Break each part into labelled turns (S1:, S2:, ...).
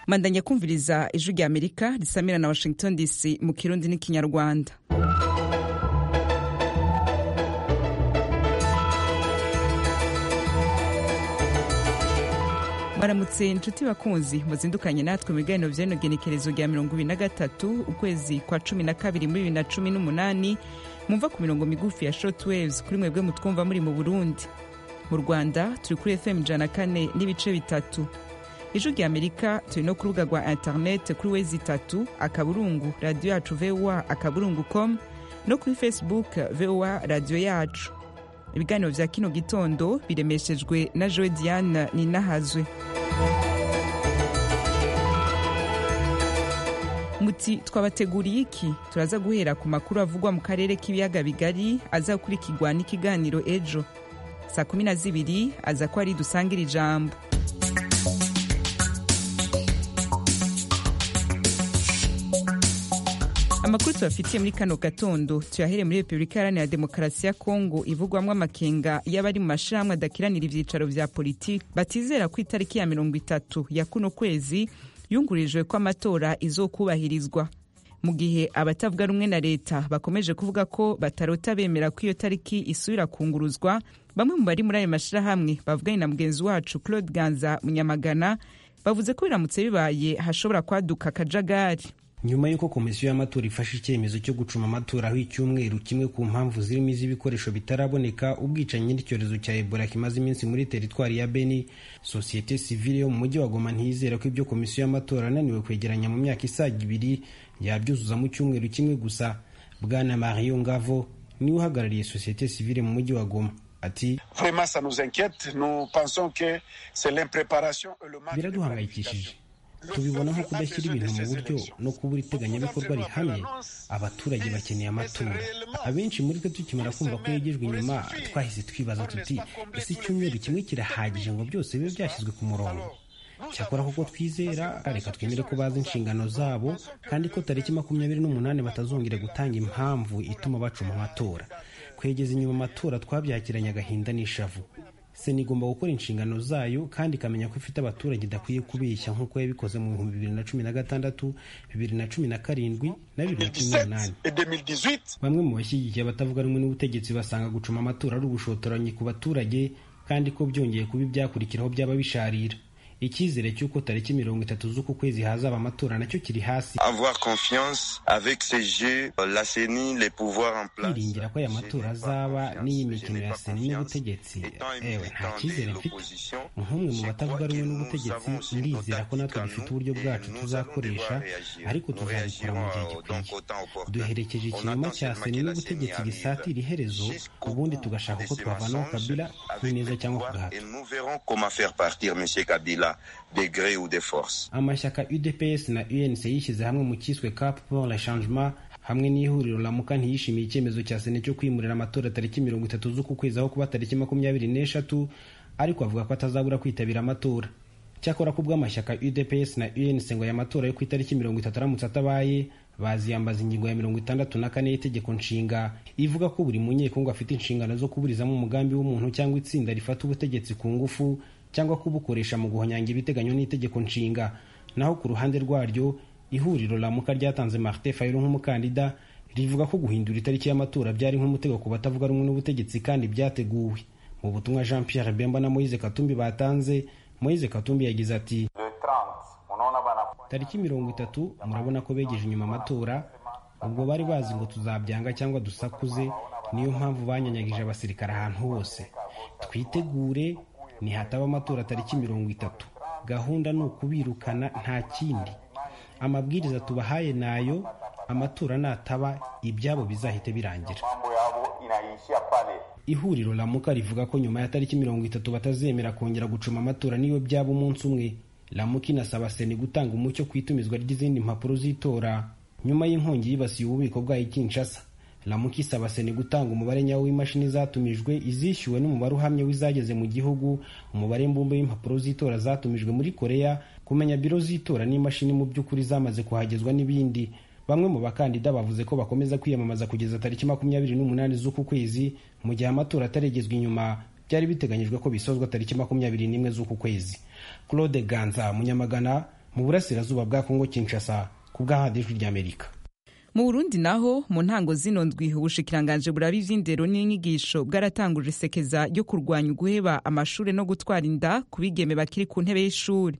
S1: mandanya kumviriza ijwi rya amerika risamira na washington dc mu kirundi n'ikinyarwanda baramutse inshuti bakunzi muzindukanye natwe mu biganiro by'inogenekerezo rya mirongo ibiri na gatatu ukwezi kwa cumi na kabiri muri bibiri na cumi n'umunani mwumva ku mirongo migufi ya shotwaves kuri mwebwe mutwumva muri mu burundi mu rwanda turi kuri fm ijana kane n'ibice bitatu ijwi rya amerika turi no ku rubuga rwa interinete kuri wezi itatu akaburungu radiyo yacu voa akaburungu com no kuri facebook voa radiyo yacu ibiganiro bya kino gitondo biremeshejwe na joe diane ninahazwe muti twabateguriye iki turaza guhera ku makuru avugwa mu karere k'ibiyaga bigari azakurikirwa n'ikiganiro ejo saa kumi na zibiri aza ko ari dusangira ijambo amakuru tubafitiye muri kano gatondo tuyahere muri repubulika iharanira demokarasi ya kongo ivugwamo amakenga y'abari mu mashyirahamwe adakiranira ibyicaro bya politiki batizera ku itariki ya mirongo itatu ya kuno kwezi yungurijwe ko amatora izokubahirizwa mu gihe abatavuga rumwe na leta bakomeje kuvuga ko batarota bemera ko iyo tariki isubira kunguruzwa bamwe mu bari muri ayo mashyirahamwe bavuganye na mugenzi wacu claude ganza munyamagana bavuze ko biramutse bibaye hashobora kwaduka akajagari
S2: nyuma y'uko komisiyo y'amatora ifashe icyemezo cyo gucuma amatora aho icyumweru kimwe ku mpamvu zirimo iz'ibikoresho bitaraboneka ubwicanyi n'icyorezo cya ebola kimaze iminsi muri teritwari ya beni sosiyete sivile yo mu mujyi wa goma ntiyizera ko ibyo komisiyo y'amatora ananiwe kwegeranya mu myaka isaga ibiri yabyuzuza mu cyumweru kimwe gusa bwana mario ngavo niwe uhagarariye sosiyete sivile mu mujyi wa goma ati biraduhangayikishije tubibona nko kudashyira ibintu mu buryo no kubura iteganyabikorwa rihamye abaturage bakeneye amatora abenshi muri twe tukimara kumva ko yegejwe inyuma twahise twibaza tuti ese icyumweru kimwe kirahagije ngo byose bibe byashyizwe ku murongo cyakora kuko twizera reka twemere ko bazi inshingano zabo kandi ko tariki makumyabiri n'umunani batazongera gutanga impamvu ituma bacuma amatora kwegeza inyuma amatora twabyakiranye agahinda n'ishavu sena igomba gukora inshingano zayo kandi ikamenya ko ifite abaturage idakwiye kubeshya nk'uko yabikoze mu bihumbi bibiri na cumi na gatandatu bibiri na cumi na karindwi na bibiri na cumi n'umunani bamwe mu bashyigikiye abatavuga rumwe n'ubutegetsi basanga gucuma amatora ari ubushotoranyi ku baturage kandi ko byongeye kuba ibyakurikiraho byaba bisharira icyizere cy'uko tariki mirongo itatu z'uku kwezi hazaba amatora nacyo kiri hasi kwiringira ko aya matora azaba n'iyi mikino ya seni n'ubutegetsi ewe nta cyizere mfite nk'umwe mu batavuga rumwe n'ubutegetsi ndizera ko natwe dufite uburyo bwacu tuzakoresha ariko tuzabikora mu gihe gikwiye duherekeje ikinyoma cya seni n'ubutegetsi gisatira iherezo ubundi tugashaka uko twavanaho kabila ku meza cyangwa ku gahato
S3: de gré ou de force
S2: amashyaka udps na unc yishyize hamwe mu cyiswe cap pour le changement hamwe n'ihuriro ramuka ntiyishimiye icyemezo cya sena cyo kwimurira amatora tariki mirongo itatu z'uku kwezi aho kuba tariki makumyabiri n'eshatu ariko avuga ko atazabura kwitabira amatora cyakora ko ubw'amashyaka udps na unc ngo aya matora yo ku itariki mirongo itatu aramutse atabaye baziyambaza ingingo ya mirongo itandatu na kane y'itegeko nshinga ivuga ko buri munyekongo afite inshingano zo kuburizamo umugambi w'umuntu cyangwa itsinda rifata ubutegetsi ku ngufu cyangwa kubukoresha mu guhonyanga ibiteganywa n'itegeko nshinga naho ku ruhande rwaryo ihuriro ramuka ryatanze marite fayiro nk'umukandida rivuga ko guhindura itariki y'amatora byari nk'umutego ku batavuga rumwe n'ubutegetsi kandi byateguwe mu butumwa jean pierre bemba na moise katumbi batanze moise katumbi yagize ati tariki mirongo itatu murabona ko begeje inyuma amatora ubwo bari bazi ngo tuzabyanga cyangwa dusakuze niyo mpamvu banyanyagije abasirikare ahantu hose twitegure nihataba amatora tariki mirongo itatu gahunda ni ukubirukana nta kindi amabwiriza tubahaye nayo amatora nataba ibyabo bizahite birangira ihuriro ramuka rivuga ko nyuma ya tariki mirongo itatu batazemera kongera gucuma amatora niyo byaba umunsi umwe ramuka inasaba seni gutanga umucyo ku itumizwa ry'izindi mpapuro z'itora nyuma y'inkongi yibasiye ububiko bwayo kinshasa ramuka isaba seni gutanga umubare nyawo w'imashini zatumijwe izishyuwe n'umubare uhamye w'izageze mu gihugu umubare mbumbe w'impapuro z'itora zatumijwe muri korea kumenya biro z'itora n'imashini mu by'ukuri zamaze kuhagezwa n'ibindi bamwe mu bakandida bavuze ko bakomeza kwiyamamaza kugeza tariki makumyabiri n'umunani z'uku kwezi mu gihe amatora ataregezwa inyuma byari biteganyijwe ko bisozwa tariki makumyabiri n'imwe z'uku kwezi claude ganza munyamagana mu burasirazuba bwa kongo kinshasa ku bw'ahandi ijwi ry'amerika
S1: mu burundi naho mu ntango zino ndwi ubushikiranganje buraba ivy'indero n'inyigisho bwaratanguje isekeza ryo kurwanya uguheba amashure no gutwara inda ku bigeme bakiri ku ntebe y'ishuri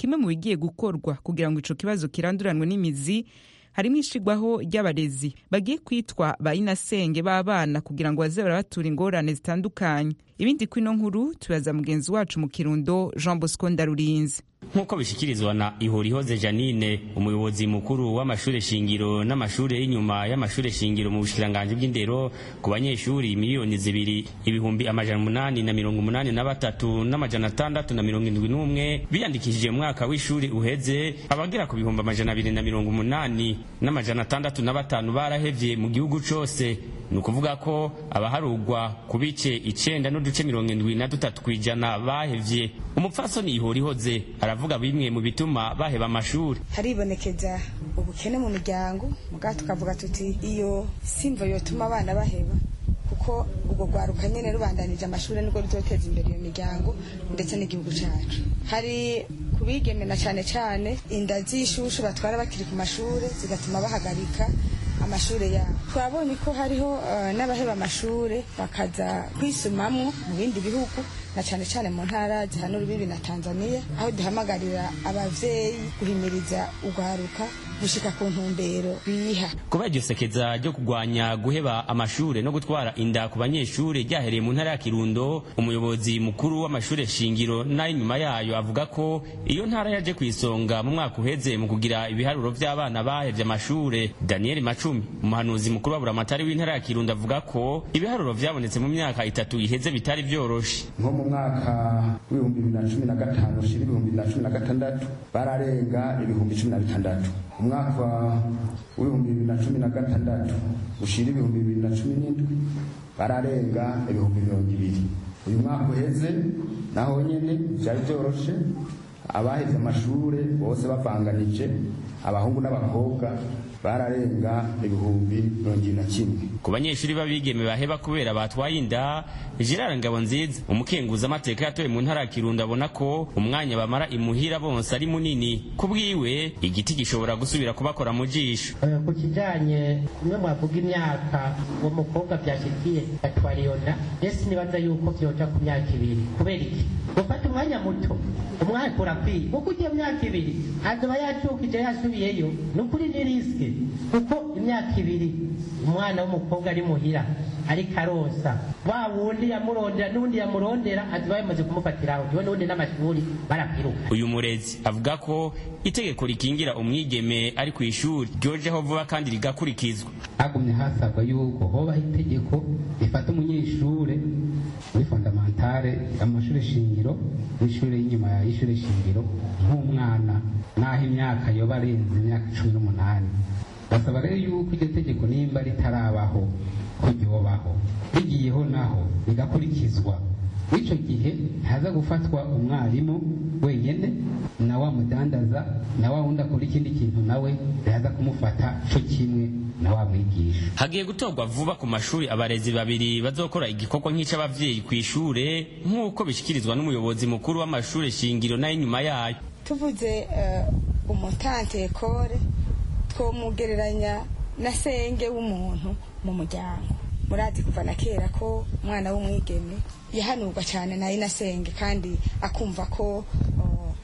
S1: kimwe mu bigiye gukorwa kugira ngo ico kibazo kiranduranwe n'imizi harimo ishigwaho ry'abarezi bagiye kwitwa ba inasenge b'abana kugira ngo baze barabatura ingorane zitandukanye ibindi kwino nkuru tubaza mugenzi wacu mu kirundo jean bosco ndarurinze
S4: nk'uko bishyikirizwa na ihurihoze janine umuyobozi mukuru w'amashuri shingiro n'amashuri y'inyuma y'amashuri shingiro mu bushikiranganji bw'indero ku banyeshuri miliyoni zibiri ibihumbi amajana umunani na mirongo umunani na batatu n'amajana atandatu na mirongo indwi n'umwe biyandikishije mu mwaka w'ishuri uheze abagera ku bihumbi amajana abiri na mirongo umunani n'amajana atandatu na batanu barahevye mu gihugu cose ni ukuvuga ko abaharugwa ku bice icenda n'uduce mirongo indwi na dutatu kw'ijana bahevye umupfasoni ihurihoze aravuga bimwe mu bituma baheba amashuri
S5: haribonekeza ubukene mu miryango mugabo tukavuga tuti iyo simva yotuma abana baheba kuko ubwo rwaruka nyene rubandanije amashuri nibwo ruzoteza imbere iyo miryango ndetse n'igihugu cacu hari ku bigeme na cane cane inda z'ishushu batwara bakiri ku mashure zigatuma bahagarika amashuri yabo twabonye ko hariho uh, n'abaheba amashuri bakaza kwisumamwo mu bindi bihugu na cyane cyane mu ntara zihana urubibi na tanzania aho duhamagarira abavyeyi guhimiriza urwaruka gushika ku ntumbero biha
S4: kubera iryo sekeza ryo kurwanya guheba amashuri no gutwara inda ku banyeshuri ryahereye mu ntara ya kirundo umuyobozi mukuru w'amashuri shingiro n'ay'inyuma yayo avuga ko iyo ntara yaje ku isonga mu mwaka uheze mu kugira ibiharuro by'abana bahevye amashuri daniel macumi umuhanuzi mukuru wa buramatari w'intara ya kirundo avuga ko ibiharuro vyabonetse mu myaka itatu iheze bitari vyoroshe
S6: nko mu mwaka w'ibihumbi bibiri na cumi na gatanu ushira ibihumbi bibiri na cumi na gatandatu bararenga ibihumbi cumi na bitandatu umwaka w'ibihumbi bibiri na cumi na gatandatu ushira ibihumbi bibiri na cumi n'indwi bararenga ibihumbi mirongo ibiri uyu mwaka uheze naho nyine byari byoroshe abaheze amashure bose bavanganije abahungu n'abakobwa bararenga ibihumbi mirongo na kimwe
S4: ku banyeshuri b'abigeme baheba kubera batwaye inda gerard ngabonziza umukenguza amateka yatoye mu ntara ya kirundo abona ko umwanya bamara imuhira bonse ari munini ku bwiwe igiti gishobora gusubira kubakora mu jisho
S7: ku kijyanye kumwe mwavuga imyaka uwo mukobwa byashikiye atwara iyo nda mbese nibaza yuko byota ku myaka ibiri kubera iki gufata umwanya muto umwaka urakwiye kuko ugiye myaka ibiri azoba yacyukije yasubiyeyo ni ukuri ni risike kuko imyaka ibiri umwana w'umukobwa ari muhira ariko aronsa wa wundi yamurondera n'undi yamurondera aziba yamaze kumufatira aho njyewe n'ubundi n'amashuri barapfiruka
S4: uyu murezi avuga ko itegeko rikingira umwigeme ari ku ishuri ryojeho vuba kandi rigakurikizwa
S8: hagumye hasabwa yuko hobaho itegeko rifata umunyeshure muri fondamentale amashuri shingiro n'ishuri y'inyuma y'ishuri shingiro nk'umwana n'aho imyaka yoba arenze imyaka cumi n'umunani basaba rero yuko iryo tegeko nimba ritarabaho ko ryobaho rigiyeho naho rigakurikizwa w'icyo gihe ntaza gufatwa umwarimu wenyine na wa mudandaza na wa wundi akora ikindi kintu nawe ntaza kumufata cyo kimwe n'abamwigisha
S4: hagiye gutorwa vuba ku mashuri abarezi babiri bazokora igikorwa nk'icy'ababyeyi ku ishure nk'uko bishyikirizwa n'umuyobozi mukuru w'amashuri shingiro n'ay'inyuma yayo
S5: tuvuze umutante kore twomugereranya na senge w'umuntu mu muryango murazi kuva na kera ko umwana w'umwigeme yahanurwa cyane na inasenge kandi akumva ko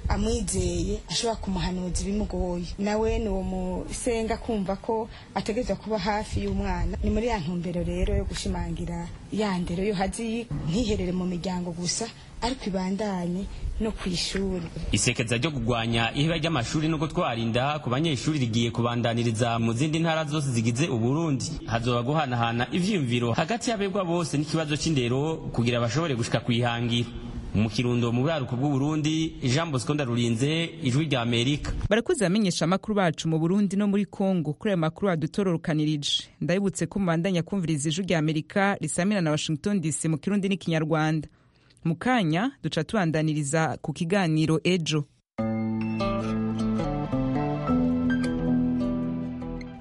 S5: amwizeye ashobora kumuhanuza ibimugoye nawe ni uwo musenga kumva ko ategerezwa kuba hafi y'umwana ni muri ya ntumbero rero yo gushimangira ya ndero yo haziye ntiherere mu miryango gusa ariko ibandanye no ku ishuri
S4: isekeza ryo kurwanya iheba ry'amashuri no gutwara inda ku banyeshuri rigiye kubandaniriza mu zindi ntara zose zigize uburundi hazoba guhanahana ivyiyumviro hagati y'abegwa bose n'ikibazo c'indero kugira bashobore gushika kwihangira mu kirundo mu buraruko bw'uburundi jean bosco ndarurinze ijwi rya amerika
S1: barakuze abamenyesha amakuru bacu mu burundi no muri congo kuri aya makuru adutororokanirije ndabibutse ko mubandanya kumviriza ijwi rya amerika risamira na washington dc mu kirundi n'ikinyarwanda mu kanya duca tubandaniriza ku kiganiro ejo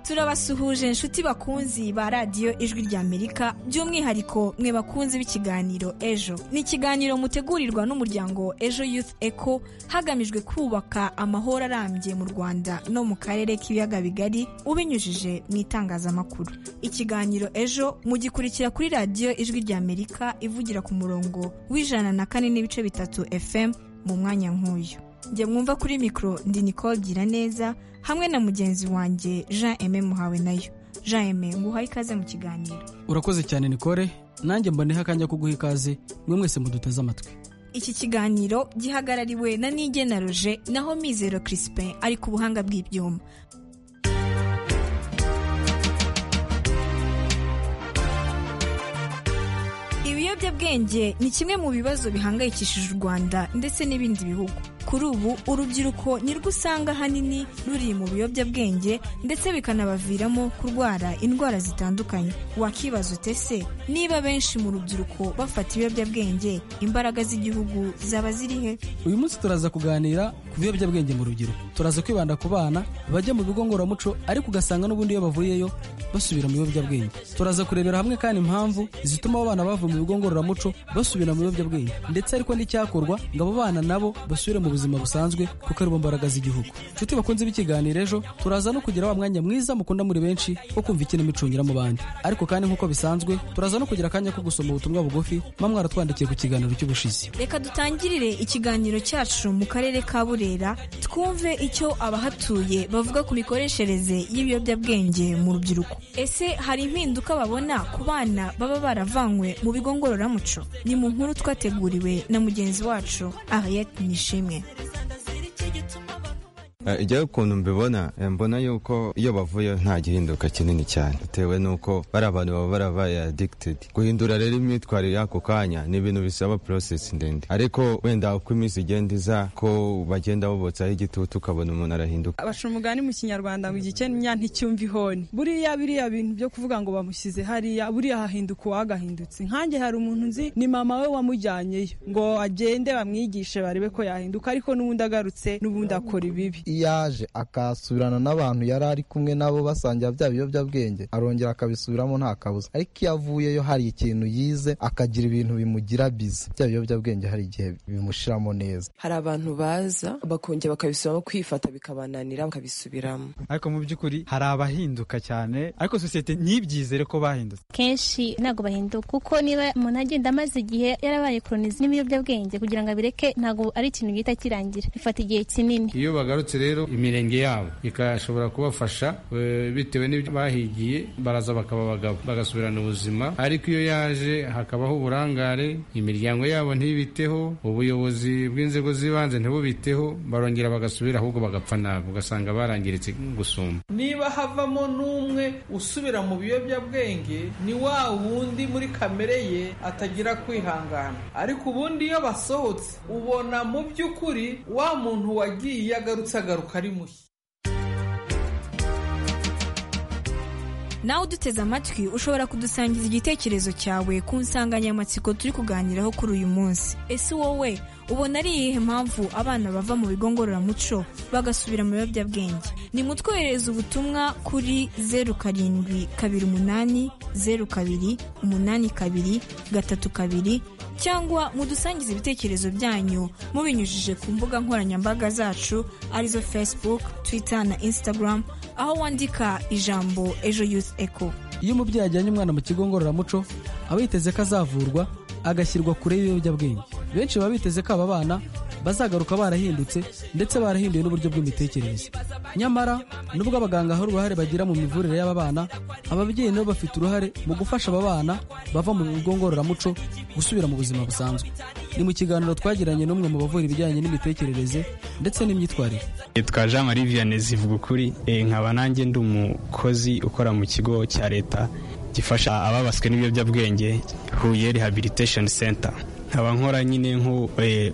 S9: turabasuhuje inshuti bakunzi ba radiyo ijwi ry'amerika by'umwihariko mwe bakunzi b'ikiganiro ejo ni ikiganiro mutegurirwa n'umuryango ejo youth eco hagamijwe kubaka amahoro arambye mu rwanda no mu karere k'ibiyaga bigari ubinyujije mu itangazamakuru ikiganiro ejo mugikurikira kuri radiyo ijwi ry'amerika ivugira ku murongo w'ijana na kane n'ibice bitatu fm mu mwanya nk'uyu njye mwumva kuri mikoro ndi nicole gira neza hamwe na mugenzi wanjye jean eme muhawe nayo jean eme nguhaye ikaze mu kiganiro
S10: urakoze cyane nicole nanjye mboneho akanya ko guha ikaze mwe mwese muduteze amatwi
S9: iki kiganiro gihagarariwe na nigena roje naho mizero crispin ari ku buhanga bw'ibyuma ibiyobyabwenge ni kimwe mu bibazo bihangayikishije u rwanda ndetse n'ibindi bihugu kuri ubu urubyiruko nirwo usanga ahanini ruri mu biyobyabwenge ndetse bikanabaviramo kurwara indwara zitandukanye wakibaza ute se niba benshi mu rubyiruko bafata ibiyobyabwenge imbaraga z'igihugu zaba ziri he
S10: uyu munsi turaza kuganira ku biyobyabwenge mu rubyiruko turaza kwibanda ku bana bajya mu bigo ngororamuco ariko ugasanga n'ubundi iyo bavuyeyo basubira mu biyobyabwenge turaza kurebera hamwe kandi impamvu zituma abo bana bavuye mu bigo ngororamuco basubira mu biyobyabwenge ndetse ariko n'icyakorwa ngo abo bana nabo basubire mu buzima busanzwe kuko ari bo mbaraga z'igihugu nshuti bakunze b'ikiganiro ejo turaza no kugira wa mwanya mwiza mukunda muri benshi wo kumva ikinamicunyira mu bandi ariko kandi nk'uko bisanzwe turaza no kugira akanya ko gusoma ubutumwa bugufi mba mwaratwandikiye ku kiganiro cy'ubushizi
S9: reka dutangirire ikiganiro cyacu mu karere ka burera twumve icyo abahatuye bavuga ku mikoreshereze y'ibiyobyabwenge mu rubyiruko ese hari impinduka babona ku bana baba baravanywe mu bigo ngororamuco ni mu nkuru twateguriwe na mugenzi wacu ariyeti nishimwe
S11: igihe ukuntu mbibona mbona yuko iyo bavuyeyo nta gihinduka kinini cyane bitewe n'uko bari abantu baba barabaye adikitedi guhindura rero imyitwarire y'ako kanya ni ibintu bisaba porosesi ndende ariko wenda uko iminsi igenda iza ko bagenda bobotsaho igitutu ukabona umuntu arahinduka
S12: baca umugani mu kinyarwanda ngo igikenya nticyumva ihoni buriya biriya bintu byo kuvuga ngo bamushyize hariya buriya hahinduka uwagahindutse nkanjye hari umuntu nzi ni mama we wamujyanyeyo ngo agende bamwigishe barebe ko yahinduka ariko n'ubundi agarutse n'ubundi akora ibibi
S13: yaje akasubirana n'abantu yari ari kumwe nabo basangira bya biyobyabwenge arongera akabisubiramo nta kabuza ariko iyo avuyeyo hari ikintu yize akagira ibintu bimugira biza bya biyobyabwenge hari igihe bimushiramo neza
S14: hari abantu baza bakongera bakabisubiramo kwifata bikabananira bakabisubiramo
S15: ariko mu by'ukuri hari abahinduka cyane ariko sosiyete ntibyizere ko bahindutse
S16: kenshi ntabwo bahinduka kuko niba umuntu agenda amaze igihe yarabaye koronizi n'ibiyobyabwenge kugira ngo abireke ntabwo ari ikintu gihita kirangira bifata igihe kinini
S17: iyo bagarutse rero imirenge yabo ikashobora kubafasha bitewe n'ibyo bahigiye baraza bakaba abagabo bagasubirana ubuzima ariko iyo yaje hakabaho uburangare imiryango yabo ntibiteho ubuyobozi bw'inzego z'ibanze ntibubiteho barongera bagasubira ahubwo bagapfa nabi ugasanga barangiritse gusumba
S18: niba havamo n'umwe usubira mu biyobyabwenge ni wa wundi muri kamere ye atagira kwihangana ariko ubundi iyo basohotse ubona mu by'ukuri wa muntu wagiye agarutse agaruka ari mushya
S9: nawe uduteze amatwi ushobora kudusangiza igitekerezo cyawe ku nsanganyamatsiko turi kuganiraho kuri uyu munsi ese wowe ubona ari iyihe mpamvu abana bava mu bigo ngororamuco bagasubira mu biyobyabwenge ni mutwoherereza ubutumwa kuri zeru karindwi kabiri umunani zeru kabiri umunani kabiri gatatu kabiri cyangwa mudusangize ibitekerezo byanyu mubinyujije ku mbuga nkoranyambaga zacu arizo facebook twitter na instagram aho wandika ijambo ejo yusi eko
S10: iyo umubyeyi ajyanye umwana mu kigo ngororamuco aba yiteze ko azavurwa agashyirwa kure y'ibiyobyabwenge benshi baba biteze ko aba bana bazagaruka barahindutse ndetse barahinduye n'uburyo bw'imitekerereze nyamara nubwo abaganga hari uruhare bagira mu mivurire y'aba bana ababyeyi nabo bafite uruhare mu gufasha aba bana bava mu bigo ngororamuco gusubira mu buzima busanzwe ni mu kiganiro twagiranye n'umwe mu bavura ibijyanye n'imitekerereze ndetse n'imyitwarire
S19: yitwa jean marie vianney zivuga ukuri nkaba nanjye ndi umukozi ukora mu kigo cya leta gifasha ababaswe n'ibiyobyabwenge huye rehabilitation center nkaba nkora nyine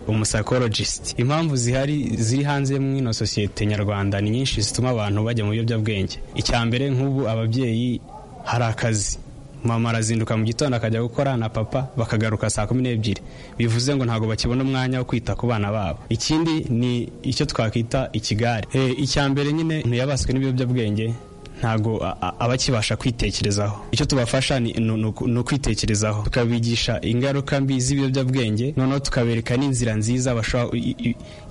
S19: nk'umusakorojisiti impamvu zihari ziri hanze muri ino sosiyete nyarwanda ni nyinshi zituma abantu bajya mu biyobyabwenge icya mbere nk'ubu ababyeyi hari akazi mama arazinduka mu gitondo akajya gukora na papa bakagaruka saa kumi n'ebyiri bivuze ngo ntabwo bakibona umwanya wo kwita ku bana babo ikindi ni icyo twakwita ikigare icya mbere nyine ntiyabaswe n'ibiyobyabwenge ntago abakibasha kwitekerezaho icyo tubafasha ni ukwitekerezaho tukabigisha ingaruka mbi z'ibiyobyabwenge noneho tukabereka n'inzira nziza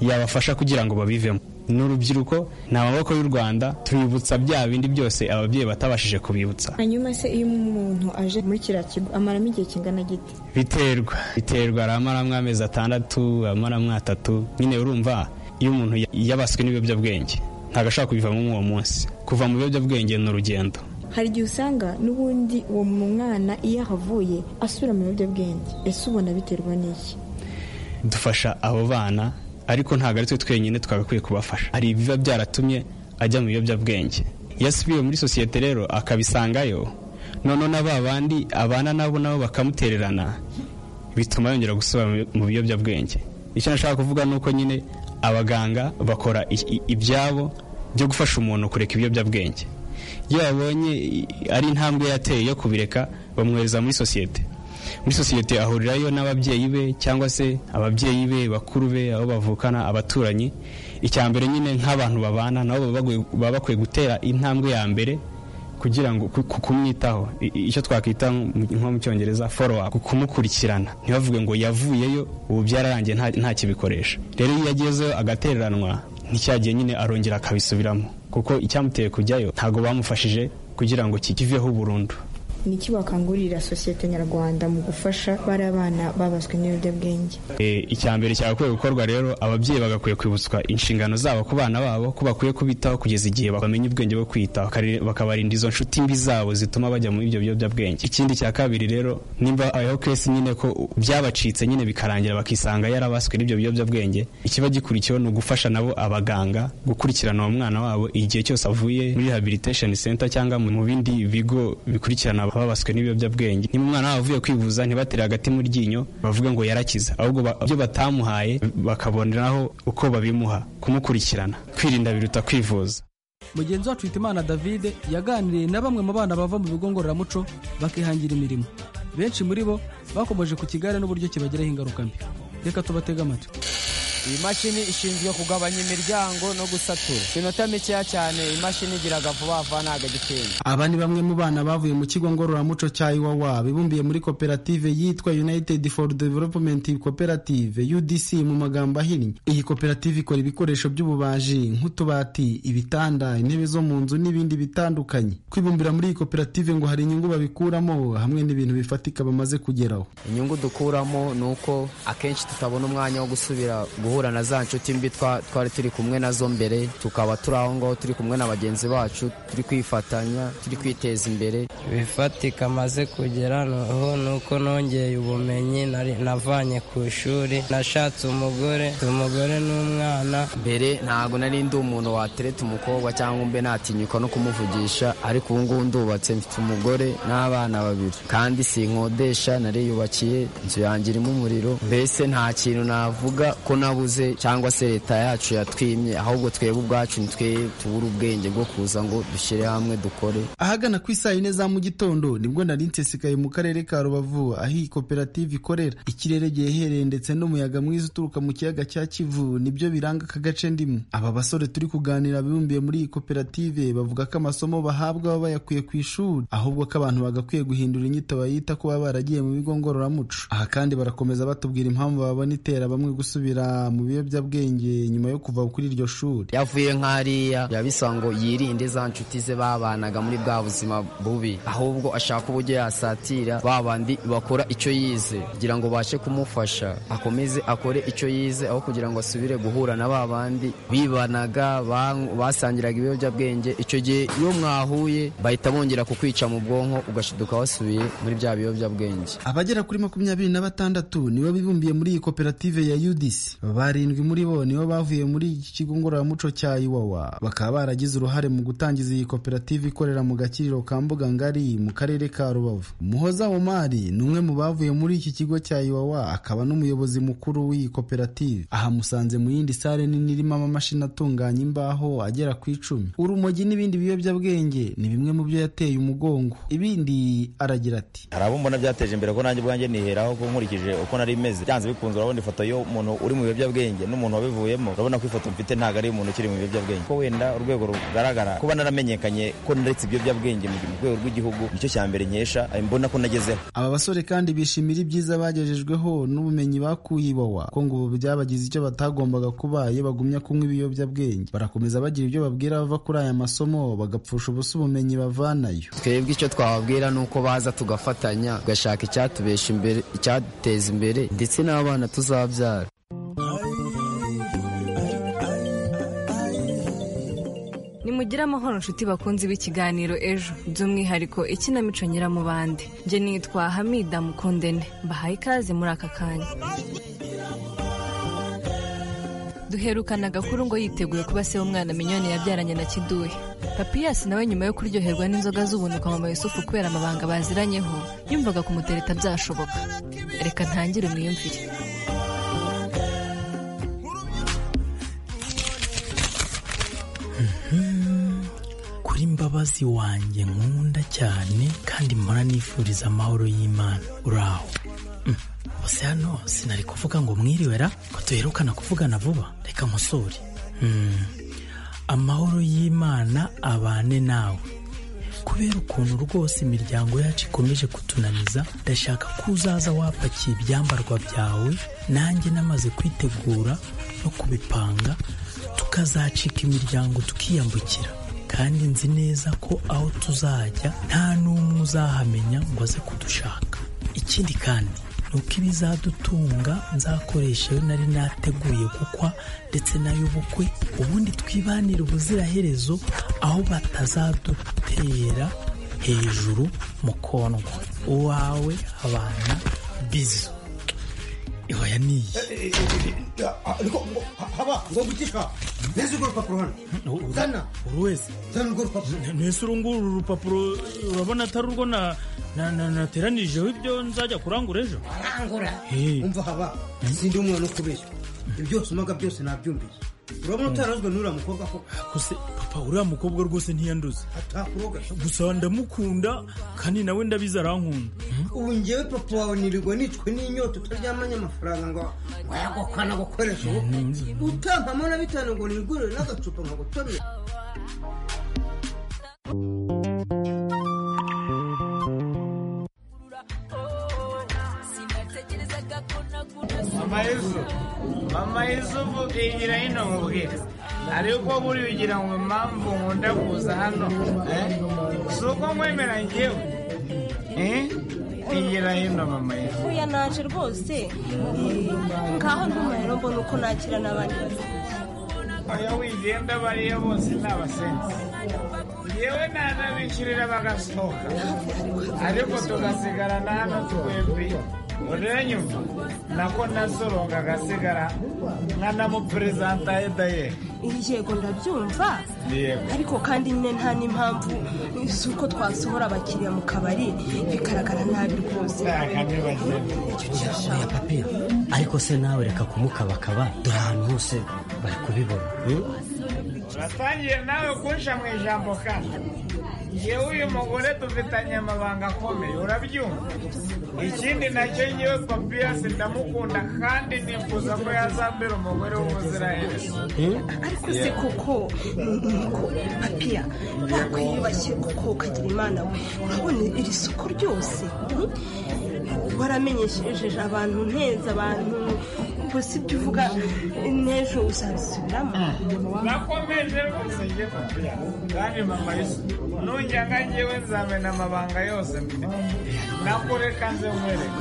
S19: yabafasha kugira ngo babivemo n'urubyiruko ni amaboko y'u rwanda tubibutsa bya bindi byose ababyeyi batabashije kubibutsa
S20: hanyuma se iyo umuntu aje muri kiriya kigo amaramo igihe kingana giti
S19: biterwa biterwa aramaramo amezi atandatu aramaramo atatu nyine urumva iyo umuntu yabaswe n'ibiyobyabwenge ntabwo ashobora kubivamo uwo munsi kuva mu biyobyabwenge ni urugendo
S20: hari igihe usanga n'ubundi uwo mwana iyo ahavuye asubira mu biyobyabwenge ese ubona biterwa n'iki
S19: dufasha abo bana ariko ntabwo ari twe twenyine twagakwiye kubafasha hari ibiba byaratumye ajya mu biyobyabwenge iyo asubiye muri sosiyete rero akabisangayo noneho na ba bandi abana nabo nabo bakamutererana bituma yongera gusubira mu biyobyabwenge icyo nashaka kuvuga ni uko nyine abaganga bakora ibyabo byo gufasha umuntu kureka ibiyobyabwenge iyo babonye ari intambwe yateye yo kubireka bamwohereza muri sosiyete muri sosiyete ahurirayo n'ababyeyi be cyangwa se ababyeyi be bakuru be abo bavukana abaturanyi icya mbere nyine nk'abantu babana nabo baba bakwiye gutera intambwe ya mbere kugira ngo kumwitaho icyo twakwita nko mu cyongereza foro apu kumukurikirana ntibavuge ngo yavuyeyo ubu byararangiye nta kibikoresha rero iyo agezeyo agatereranwa nticyagiye nyine arongera akabisubiramo kuko icyamuteye kujyayo ntabwo bamufashije kugira ngo kikiveho burundu
S20: niki wakangurira sosiyete nyarwanda mu gufasha bari abana babaswe n'ibiyobyabwenge
S19: icya mbere cyagakwiye gukorwa rero ababyeyi bagakwiye kwibutswa inshingano zabo ku bana babo ko bakwiye kubitaho kugeza igihe bamenya ubwenge bwo kwitaho bakabarinda izo nshuti mbi zabo zituma bajya muri ibyo biyobyabwenge ikindi cya kabiri rero nimba aho kesi nyine ko byabacitse nyine bikarangira bakisanga yarabaswe n'ibyo biyobyabwenge ikiba gikurikiyeho ni ugufasha nabo abaganga gukurikirana uwo mwana wabo igihe cyose avuye muri rehabilitation center cyangwa mu bindi bigo bikurikirana babaswe n'ibiyobyabwenge niba umwana wabo avuye kwivuza ntibatere hagati mu ryinyo bavuga ngo yarakiza ahubwo ibyo batamuhaye bakaboneraho uko babimuha kumukurikirana kwirinda biruta kwivuza
S10: mugenzi wacu Hitimana david yaganiriye na bamwe mu bana bava mu bigo ngororamuco bakihangira imirimo benshi muri bo bakomeje ku kigare n'uburyo kibagiraho ingaruka mbi reka tubatege amatwi
S21: iyi mashini ishinzwe kugabanya imiryango no gusatura inota mikeya cyane imashini igira vuba vuba ntabwo agitenge
S22: aba ni bamwe mu bana bavuye mu kigo ngororamuco cya iwawa bibumbiye muri koperative yitwa united for development koperative udc mu magambo ahinnye iyi koperative ikora ibikoresho by'ububaji nk'utubati ibitanda intebe zo mu nzu n'ibindi bitandukanye kwibumbira muri iyi koperative ngo hari inyungu babikuramo hamwe n'ibintu bifatika bamaze kugeraho
S21: inyungu dukuramo ni uko akenshi tutabona umwanya wo gusubira guhura guhura na za nshuti mbi twari turi kumwe nazo mbere tukaba turi aho ngaho turi kumwe na bagenzi bacu turi kwifatanya turi kwiteza imbere
S23: ibifatika amaze kugera noneho ni uko nongeye ubumenyi navanye ku ishuri nashatse umugore umugore n'umwana
S21: mbere ntabwo nari ndi umuntu watereta umukobwa cyangwa mbe natinyuka no kumuvugisha ariko ubu ngubu ndubatse mfite umugore n'abana babiri kandi sinkodesha nariyubakiye inzu yanjye irimo umuriro mbese nta kintu navuga ko nabuze cyangwa se leta yacu yatwimye ahubwo twebwe ubwacu nitwe tubura ubwenge bwo kuza ngo dushyire hamwe dukore
S22: ahagana ku isaa yine za mu gitondo nibwo nari nsesekaye mu karere ka rubavu aho iyi koperative ikorera ikirere gihehereye ndetse n'umuyaga mwiza uturuka mu kiyaga cya kivu nibyo biranga aka gace ndimo aba basore turi kuganira bibumbiye muri iyi koperative bavuga ko amasomo bahabwa baba bayakuye ku ishuri ahubwo ko abantu bagakwiye guhindura inyito bayita ko baba baragiye mu bigo ngororamuco aha kandi barakomeza batubwira impamvu babona itera bamwe gusubira mu biyobyabwenge nyuma yo kuva kuri iryo shuri
S21: yavuye nk'ariya yabisa ngo yirinde za nshuti ze babanaga muri bwa buzima bubi ahubwo ashaka uburyo yasatira ba bandi bakora icyo yize kugira ngo bashe kumufasha akomeze akore icyo yize aho kugira ngo asubire guhura na ba bandi bibanaga basangiraga ibiyobyabwenge icyo gihe iyo mwahuye bahita bongera kukwica mu bwonko ugashiduka wasubiye muri bya biyobyabwenge
S22: abagera kuri makumyabiri na batandatu nibo bibumbiye muri iyi koperative ya udc barindwi muri bo nibo bavuye muri iki kigo ngororamuco cya iwawa bakaba baragize uruhare mu gutangiza iyi koperative ikorera mu gakiriro ka mbuga ngari mu karere ka rubavu muhoza omari ni umwe mu bavuye muri iki kigo cya iwawa akaba n'umuyobozi mukuru w'iyi koperative aha musanze mu yindi sare nini irimo amamashini atunganya imbaho agera ku icumi urumogi n'ibindi biyobyabwenge ni bimwe mu byo yateye umugongo ibindi aragira ati
S24: hari abo mbona byateje imbere ko nanjye ubwanjye niheraho ko nkurikije uko nari meze byanze bikunze urabona ifoto y'umuntu uri mu biyobyabwenge
S2: ibiyobyabwenge n'umuntu wabivuyemo urabona ko ifoto mfite ntabwo ari umuntu ukiri mu biyobyabwenge ko wenda urwego rugaragara kuba naramenyekanye ko naretse ibiyobyabwenge mu rwego rw'igihugu nicyo cya mbere nkesha mbona ko nagezeho
S22: aba basore kandi bishimira ibyiza bagejejweho n'ubumenyi bakuye iwawa ko ngo ubu byabagize icyo batagombaga kuba iyo bagumya kunywa ibiyobyabwenge barakomeza bagira ibyo babwira abava kuri aya masomo bagapfusha ubusa ubumenyi bavanayo
S21: twebwe icyo twababwira ni uko baza tugafatanya tugashaka icyatubesha imbere icyateza imbere ndetse n'abana tuzabyara
S3: nimugire amahoro nshuti bakunze b'ikiganiro ejo by'umwihariko ikinamico nyiramubande njye nitwa hamida mukundene mbahaye ikaze muri aka kanya duherukana agakuru ngo yiteguye kuba se w'umwana minyoni yabyaranye na kiduhe papiyasi nawe nyuma yo kuryoherwa n'inzoga z'ubunuka mama yusufu kubera amabanga baziranyeho yumvaga kumutereta byashoboka reka ntangire umwiyumvire
S25: kuri mbabazi wanjye nkunda cyane kandi mpora nifuriza amahoro y'imana uraho Mm. bose hano sinari kuvuga ngo mwiriwe ra ko duherukana kuvugana vuba reka nkosore Mm. amahoro y'imana abane nawe kubera ukuntu rwose imiryango yacu ikomeje kutunaniza ndashaka ko uzaza wapakiye ibyambarwa byawe nanjye namaze kwitegura no kubipanga tukazacika imiryango tukiyambukira kandi nzi neza ko aho tuzajya nta n'umwe uzahamenya ngo aze kudushaka ikindi kandi ni uko ibizadutunga nzakoresha iyo nari nateguye gukwa ndetse n'ay'ubukwe ubundi twibanire ubuziraherezo aho batazadutera hejuru mu kondwa uwawe abana bizu ihoya niyi
S24: ariko haba ngo gutishwa neza urwo rupapuro hano zana
S25: buri wese
S24: zana urwo rupapuro
S26: ntese uru nguru uru rupapuro urabona atari urwo na- na- na- nateranijeho ibyo nzajya kurangura ejo
S24: arangura
S26: Eh.
S24: umva haba sindi umwana wo kubeshya ibyo usomaga byose nabyumvise urabona utarazwe n'uriya mukobwa ko
S26: gusa papa uriya mukobwa rwose ntiyanduze
S24: atakuroga
S26: gusa ndamukunda kandi nawe ndabizi arankunda
S24: ubu njyewe papa wawe nirirwa nicwe n'inyota utaryamanye amafaranga ngo wayagokana gukoresha ubu utampamo na bitanu ngo nigurire n'agacupa nkagutomera
S27: mama yesu mama yesu yigira hino mubwira ariko buriya ugira ngo impamvu nkunda kuza hano eh? si uko nkwemera njyewe eh? yigira hino mama yesu
S28: Oya naje rwose ngaho ntumayero mbona uko nakira n'abandi
S27: oya wigenda bariya bose ni abasenzi yewe nanabikirira bagasohoka ariko tugasigarana hano twebwe uranyumva nako nasoronga agasigara nkanamuperezanta edaye
S28: yego ndabyumva
S27: yego
S28: ariko kandi nyine nta n'impamvu z'uko twasohora abakiriya mu kabari bigaragara nabi rwose
S27: Oya
S28: papi
S29: ariko se nawe reka kumukabakaba dore ahantu hose bari kubibona
S27: uratangiye nawe kunsha mu ijambo kandi yewe uyu mugore dufitanye amabanga akomeye urabyumva ikindi nacyo yewe papiyasi ndamukunda kandi nifuza ko yazambera umugore w'ubuziraherezo
S28: ariko se koko niko papiya ntabwo yiyubashye kuko ukagira imana we urabona iri soko ryose hmm? waramenyesheje abantu nteza abantu ubwo si byo uvuga n'ejo uzabisubiramo
S27: nakomeje rwose njye papiya kandi mama yesu nujyaga njyewe nzamena amabanga yose mfite nakureka nze nkwereke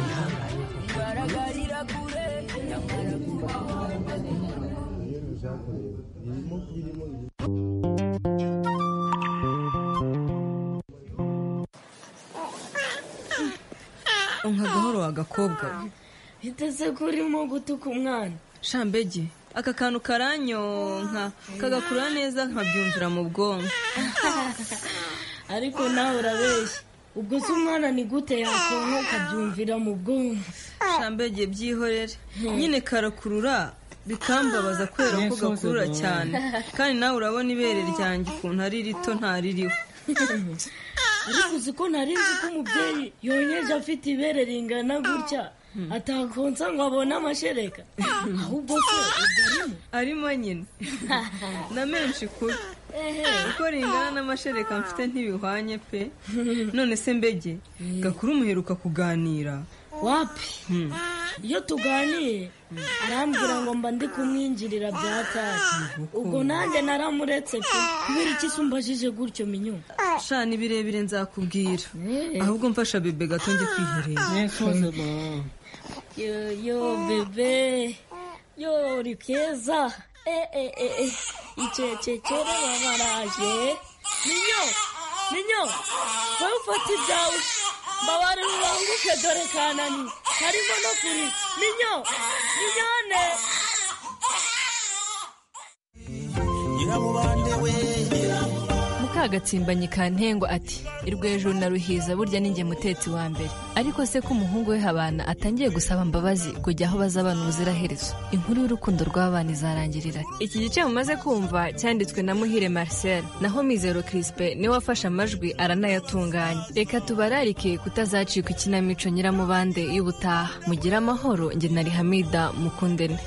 S6: nka gahoro wa gakobwa we.
S30: biteze ko urimo gutuka umwana
S6: shambege aka kantu karanyonka kagakurura neza nkabyumvira mu bwonko
S30: ariko nawe urabeshya ubwo se umwana ni gute yakonka ukabyumvira mu bwonko
S6: shambege byihorere nyine karakurura bikambabaza kubera ko gakurura cyane kandi nawe urabona ibere ryanjye ukuntu ari rito ntaririho
S30: ariko uzi ko nari nzi ko umubyeyi yonyeje afite ibere ringana gutya atakonsa ngo abone amashereka ahubwo se ubwo arimo
S6: arimo nyine na menshi kubi uko ringana n'amashereka mfite ntibihwanye pe none se mbege gakuru muheruka kuganira
S30: wapi iyo tuganiye arambwira ngo mba ndi kumwinjirira bya tasi ubwo nanjye naramuretse pe kubera iki se umbajije gutyo minyu
S6: sha ni birebire nzakubwira ahubwo mfasha bebe gato njye kwiherera
S30: yo yo bebe yo uri keza eh eh eh eh icecekere babaraje minyo minyo wowe ufata ibyawe mbabare rubanguke dore kanani harimo no kuri minyo minyone
S3: mukagatsimbanyi ka ntengo ati irwo hejuru na ruhiza burya ninjye mutetsi wa mbere ariko se ko umuhungu we habana atangiye gusaba imbabazi kujya aho bazabana ubuziraherezo inkuru y'urukundo rw'abana izarangirira iki gice mumaze kumva cyanditswe na muhire marcel naho mizero crispe niwe wafashe amajwi aranayatunganya reka tubararike kutazacika ikinamico nyiramubande y'ubutaha mugire amahoro njye na rihamida mukundene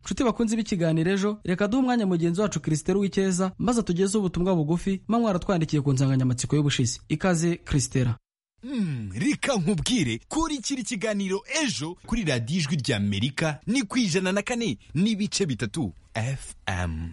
S10: nshuti bakunze b'ikiganiro ejo reka duhe umwanya mugenzi wacu christelle w'icyeza maze atugezeho ubutumwa bugufi mba mwaratwandikiye ku nsanganyamatsiko y'ubushize ikaze christelle
S1: reka nkubwire kurikira ikiganiro ejo kuri radiyo ijwi ry'amerika ni ku ijana na kane n'ibice bitatu fm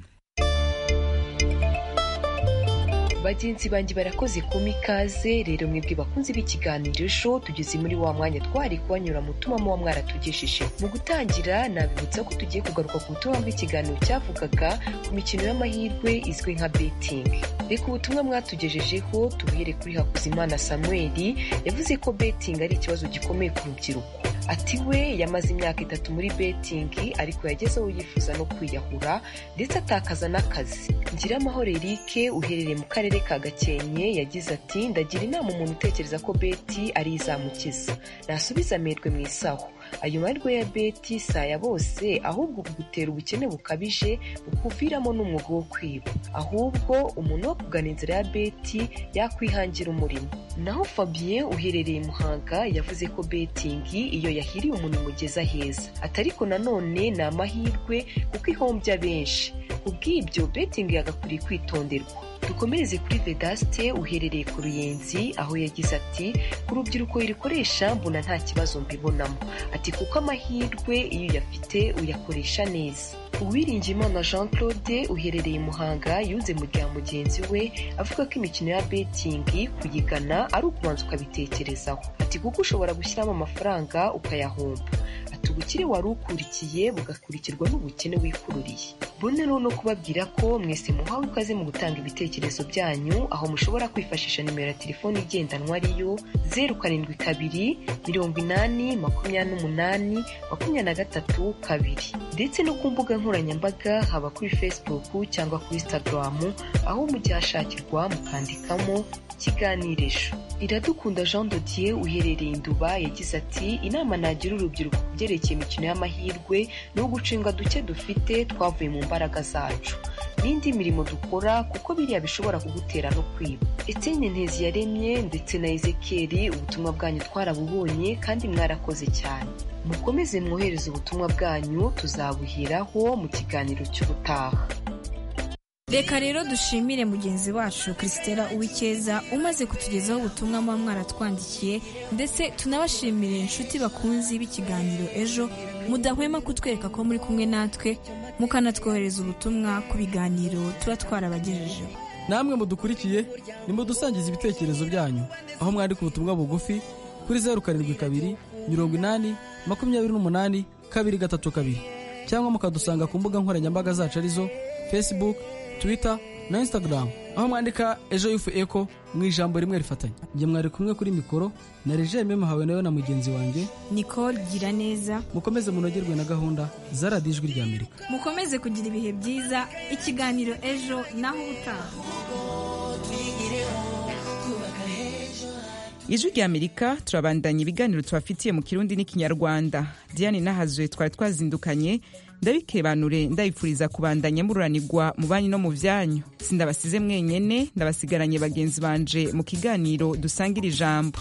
S31: bagenzi banjye barakoze kuma ikaze rero mwebwe bakunze b'ikiganiro ejo tugeze muri wa mwanya twari kubanyura mu tumamo wa mwaratugejeje mu gutangira nabibutsa ko tugiye kugaruka ku butumwa bw'ikiganiro cyavugaga ku mikino y'amahirwe izwi nka betting reka ubutumwa mwatugejejeho tubuhere kuri hakuzimana samuel yavuze ko betting ari ikibazo gikomeye ku rubyiruko ati we yamaze imyaka itatu muri betting ariko yageze aho yifuza no kwiyahura ndetse atakaza n'akazi ngira amahoro eric uherereye mu karere ka gakenke yagize ati ndagira inama umuntu utekereza ko beti ari izamukiza nasubiza amerwe mu isaho ayo mahirwe ya beti si aya bose ahubwo kugutera ubukene bukabije bukuviramo n'umwuga wo kwiba ahubwo umuntu wo kugana inzira ya beti yakwihangira umurimo naho fabien uherereye muhanga yavuze ko betingi iyo yahiriye umuntu imugeza heza atariko nanone ni amahirwe kuko ihombya benshi kubw'ibyo betingi yagakwiriye kwitonderwa dukomereze kuri vedaste uherereye ku ruyenzi aho yagize ati ku rubyiruko irikoresha mbona nta kibazo mbibonamo ati kuko amahirwe iyo uyafite uyakoresha neza uwiringiyimana jean claude uherereye muhanga yunze mu rya mugenzi we avuga ko imikino ya betingi kuyigana ari ukubanza ukabitekerezaho ati kuko ushobora gushyiramo amafaranga ukayahomba ubukire wari ukurikiye bugakurikirwa n'ubukene wikururiye bune rero no kubabwira ko mwese muhawe ikaze mu gutanga ibitekerezo byanyu aho mushobora kwifashisha nimero ya telefoni igendanwa ariyo zeru karindwi kabiri mirongo inani makumyabiri n'umunani makumyabiri na gatatu kabiri ndetse no ku mbuga nkoranyambaga haba kuri facebook cyangwa kuri instagram aho mujya hashakirwa mukandikamo ikiganirisho iradukunda jean dodier uherereye induba yagize ati inama nagira urubyiruko ku byerekeye imikino y'amahirwe ni ugucenga duke dufite twavuye mu mbaraga zacu n'indi mirimo dukora kuko biriya bishobora kugutera no kwiba eteni ntezi yaremye ndetse na ezekeri ubutumwa bwanyu twarabubonye kandi mwarakoze cyane mukomeze mwohereze ubutumwa bwanyu tuzabuheraho mu kiganiro cy'ubutaha
S9: reka rero dushimire mugenzi wacu christella uwikeza umaze kutugezaho ubutumwa muba mwaratwandikiye ndetse tunabashimire inshuti bakunzi b'ikiganiro ejo mudahwema kutwereka ko muri kumwe natwe mukanatwohereza ubutumwa ku biganiro tuba twarabagejejeho
S10: namwe mudukurikiye nimudusangiza ibitekerezo byanyu aho mwandika ubutumwa bugufi kuri zeru karindwi kabiri mirongo inani makumyabiri n'umunani kabiri gatatu kabiri cyangwa mukadusanga ku mbuga nkoranyambaga zacu arizo facebook twitter na instagram aho mwandika ejo yufu eko mu ijambo rimwe rifatanye njye mwari kumwe kuri mikoro na regime muhawe nawe na mugenzi wanjye
S9: nicole gira neza
S10: mukomeze munogerwe na gahunda za radiyo ijwi rya amerika
S9: mukomeze kugira ibihe byiza ikiganiro ejo naho ubutaha
S5: ijwi rya amerika turabandanya ibiganiro tubafitiye mu kirundi n'ikinyarwanda diane nahazuye twari twazindukanye
S1: ndabikebanure ndabifuriza kubandanya mururanirwa mu banyu no mu byanyu sindabasize mwenyene ndabasigaranye bagenzi banje mu kiganiro dusangira ijambo